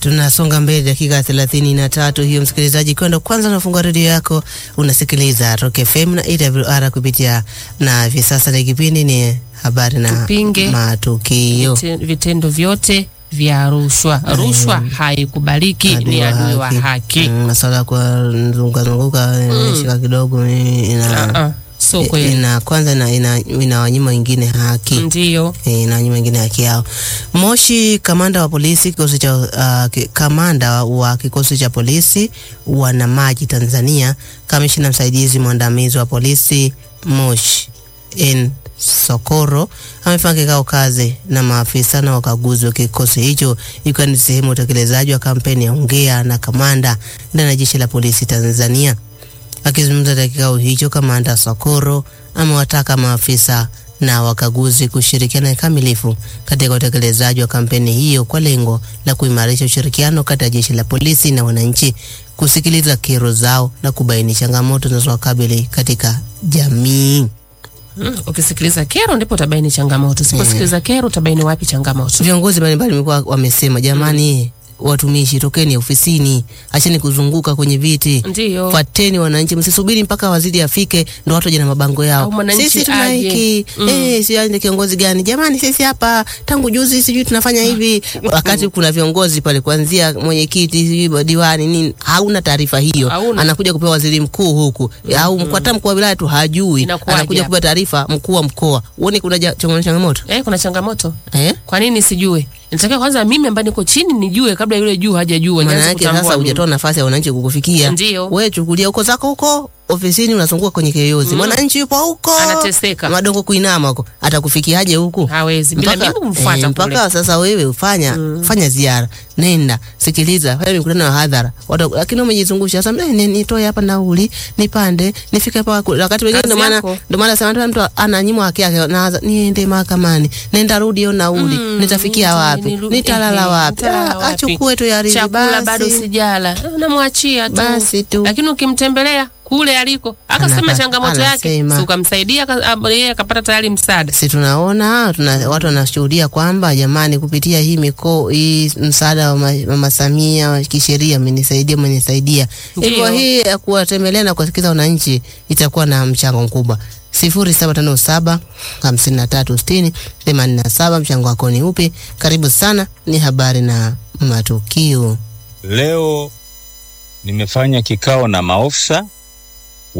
Tunasonga mbele dakika thelathini na tatu hiyo, msikilizaji, kwenda kwanza unafungua redio yako unasikiliza Rock FM na AWR kupitia, na hivi sasa ni kipindi ni habari na Tupinge matukio. Vite- vitendo vyote vya rushwa. Rushwa haikubaliki, ni adui wa haki. Mm, Masuala ya kuzunguka zunguka shika kidogo ina, Ah, ah, so ina, kweli ina kwanza ina, ina, inawanyima wengine haki ndiyo. Eh, inawanyima wengine haki yao. Moshi, kamanda wa polisi kikosi cha uh, ki- kamanda wa kikosi cha polisi wanamaji Tanzania, kamishina msaidizi mwandamizi wa polisi Moshi N Sokoro amefanya kikao kazi na maafisa na wakaguzi wa kikosi hicho ikiwa ni sehemu ya utekelezaji wa kampeni ya ongea na kamanda ndani ya jeshi la polisi Tanzania. Akizungumza katika kikao hicho, kamanda Sokoro amewataka maafisa na wakaguzi kushirikiana kikamilifu katika utekelezaji wa kampeni hiyo kwa lengo la kuimarisha ushirikiano kati ya jeshi la polisi na wananchi, kusikiliza kero zao na kubaini changamoto zinazowakabili katika jamii. Mm, ukisikiliza kero ndipo utabaini changamoto. Usiposikiliza kero utabaini wapi changamoto? Viongozi mbalimbali wamekuwa wamesema, jamani, watumishi tokeni ofisini, acheni kuzunguka kwenye viti Ndiyo. Fuateni wananchi, msisubiri mpaka waziri afike ndo watu waje na mabango yao. Au mwananchi Sisi tuna aje. hiki Mm. eh, si aje kiongozi gani? Jamani, sisi hapa tangu juzi sijui tunafanya hivi, wakati kuna viongozi pale kuanzia mwenyekiti sijui diwani nini, hauna taarifa hiyo, Hauna. anakuja kupewa waziri mkuu huku au mkuu hata mkuu wa wilaya tu hajui, Inakuwaje anakuja hapa? kupewa taarifa mkuu wa mkoa. Uone kuna ja- changamoto changamoto Eh, kuna changamoto. eh? Kwa nini sijue? Nitakiwa kwanza mimi ambaye niko chini nijue kabla yule juu hajajua. Maana nianze yake kutambua sasa mimi. hujatoa nafasi ya wananchi kukufikia. Ndiyo. Wewe chukulia huko zako huko ofisini unazunguka kwenye kiyoyozi. Mwananchi yupo huko. Anateseka. Madongo kuinama huko. Atakufikiaje huku? Hawezi. Bila mimi kumfuata eh, kule. mpaka sasa wewe ufanya fanya ziara. Nenda, sikiliza, fanya mikutano ya hadhara. Watu lakini umejizungusha sasa eh, ni- nitoe hapa nauli, nipande, nifike hapa kule. wakati wengine Kazi ndio maana yako. ndio maana sema mtu ananyimwa haki yake naanza niende mahakamani. Nenda rudi hiyo nauli. Mm, Nitafikia nita- wapi? niru- Nitalala ehe, wapi? nitalala Ah, wapi? Achukue tu ya riziki Chakula basi. bado sijala. Unamwachia tu. Basi tu. Lakini ukimtembelea kule aliko akasema Anaka- changamoto yake, anasema. si ukamsaidia aka- ab- yeye akapata tayari msaada. si tunaona tuna, watu wanashuhudia kwamba jamani, kupitia hii miko hii msaada wa ma- Mama Samia wa kisheria amenisaidia amenisaidia. Ndiyo. Hivyo hii ya kuwatembelea na kuwasikiza wananchi itakuwa na mchango mkubwa. sifuri saba tano saba hamsini na tatu sitini themanini na saba. Mchango wako ni upi? Karibu sana, ni habari na matukio. Leo nimefanya kikao na maofisa